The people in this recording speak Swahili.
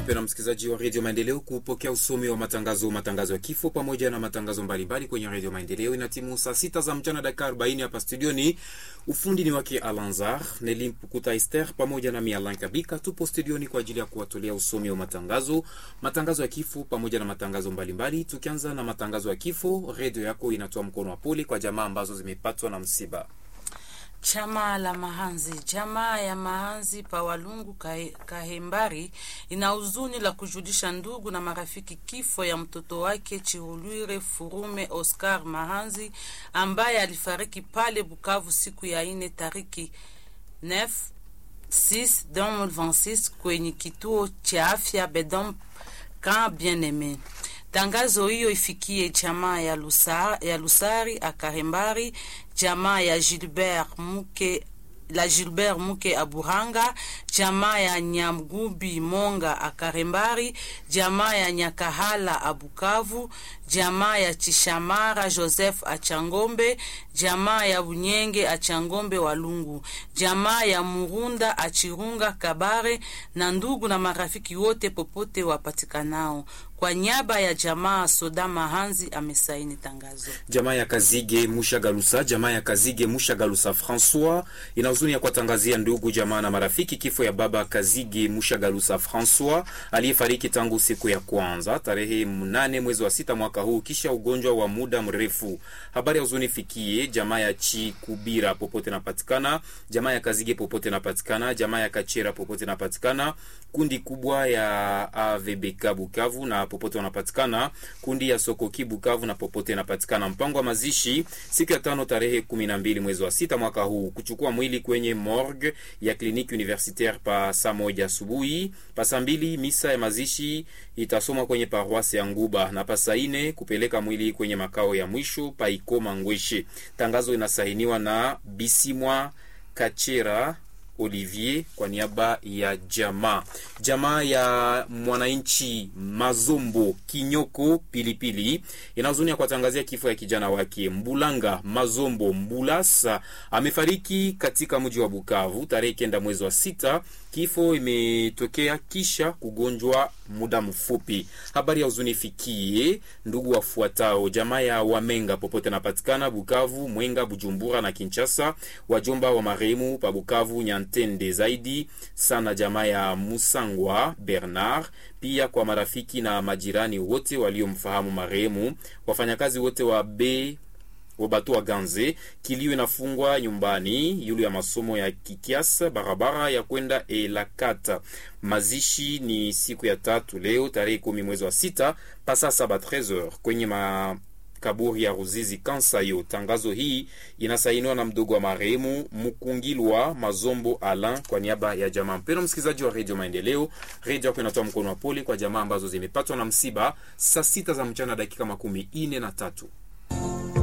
mpendwa msikilizaji wa redio Maendeleo kupokea usomi wa matangazo, matangazo ya kifo pamoja na matangazo mbalimbali kwenye redio Maendeleo. Inatimu saa sita za mchana dakika arobaini hapa studioni. Ufundi ni wake Alanzar Neli Mpukuta Ester pamoja na Mialan Kabika. Tupo studioni kwa ajili ya kuwatolea usomi wa matangazo, matangazo ya kifo pamoja na matangazo mbalimbali. Tukianza na matangazo ya kifo, redio yako inatoa mkono wa pole kwa jamaa ambazo zimepatwa na msiba. Chama la Mahanzi, jamaa ya Mahanzi pa Walungu Kahembari ina huzuni la kujulisha ndugu na marafiki kifo ya mtoto wake Chihulwire Furume Oscar Mahanzi ambaye alifariki pale Bukavu siku ya ine tariki 9 6 2026 kwenye kituo cha afya Bedom Camp Bien-Aime. Tangazo hiyo ifikie jamaa ya, Lusa, ya Lusari Akahembari, jamaa ya Gilbert Muke la Gilbert Muke Aburanga, jamaa ya Nyamgubi Monga Akarembari, jamaa ya Nyakahala Abukavu, jamaa ya Chishamara Joseph Achangombe, jamaa ya Bunyenge Achangombe Walungu, jamaa ya Murunda Achirunga Kabare na ndugu na marafiki wote popote wapatikanao. Kwa niaba ya jamaa Soda Mahanzi amesaini tangazo. Jamaa ya Kazige Mushagalusa, jamaa ya Kazige Mushagalusa Francois ina huzuni ya kuwatangazia ndugu jamaa na marafiki kifo ya baba Kazige Mushagalusa Francois aliyefariki tangu siku ya kwanza tarehe mnane mwezi wa sita mwaka huu kisha ugonjwa wa muda mrefu. Habari ya huzuni fikie jamaa ya Chikubira popote napatikana, jamaa ya Kazige popote napatikana, jamaa ya Kachera popote napatikana, kundi kubwa ya AVBK Bukavu na popote wanapatikana, kundi ya Sokoki Bukavu na popote napatikana. Mpango wa mazishi siku ya tano tarehe kumi na mbili mwezi wa sita mwaka huu, kuchukua mwili kwenye morgue ya kliniki universitaire pa saa moja asubuhi. Pa saa mbili misa ya mazishi itasomwa kwenye paroisse ya Nguba na pa saa ine kupeleka mwili kwenye makao ya mwisho pa Ikoma Ngweshe. Tangazo inasainiwa na Bisimwa Kachera Olivier kwa niaba ya jamaa jamaa ya mwananchi Mazombo Kinyoko Pilipili inahuzunia kuwatangazia kifo ya kijana wake Mbulanga Mazombo Mbulasa amefariki katika mji wa Bukavu tarehe kenda mwezi wa sita. Kifo imetokea kisha kugonjwa muda mfupi. Habari ya huzuni fikie ndugu wafuatao: jamaa ya Wamenga popote napatikana Bukavu, Mwenga, Bujumbura na Kinshasa, wajomba wa marehemu pa Bukavu, Nyantende zaidi sana, jamaa ya Musangwa Bernard, pia kwa marafiki na majirani wote waliomfahamu marehemu, wafanyakazi wote wa B Wabatu wa Ganze. Kilio inafungwa nyumbani yulu ya masomo ya Kikias, barabara ya kwenda Elakata. Mazishi ni siku ya tatu leo tarehe kumi mwezi wa sita pasa saba 13h kwenye ma kaburi ya Ruzizi Kansayo. Tangazo hii inasainiwa na mdogo wa marehemu Mukungilwa Mazombo Alan kwa niaba ya jamaa. Mpendwa msikilizaji wa Radio Maendeleo, redio yako inatoa mkono wa pole kwa jamaa ambazo zimepatwa na msiba saa sita za mchana dakika makumi ine na tatu.